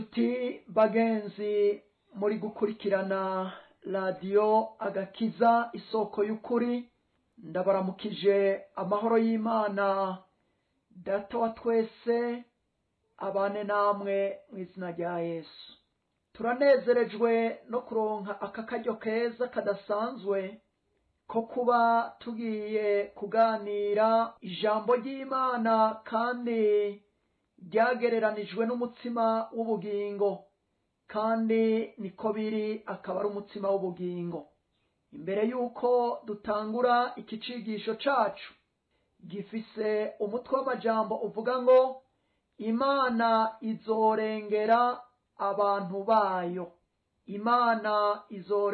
ati bagenzi muri gukurikirana radiyo agakiza isoko y'ukuri ndabaramukije amahoro y'imana data wa twese abane namwe mu izina rya yesu turanezerejwe no kuronka aka karyo keza kadasanzwe ko kuba tugiye kuganira ijambo ry'imana kandi ryagereranijwe n'umutsima w'ubugingo kandi niko biri akaba ari umutsima w'ubugingo imbere y'uko dutangura iki cigisho cacu gifise umutwe w'amajambo uvuga ngo imana izorengera abantu bayo imana izore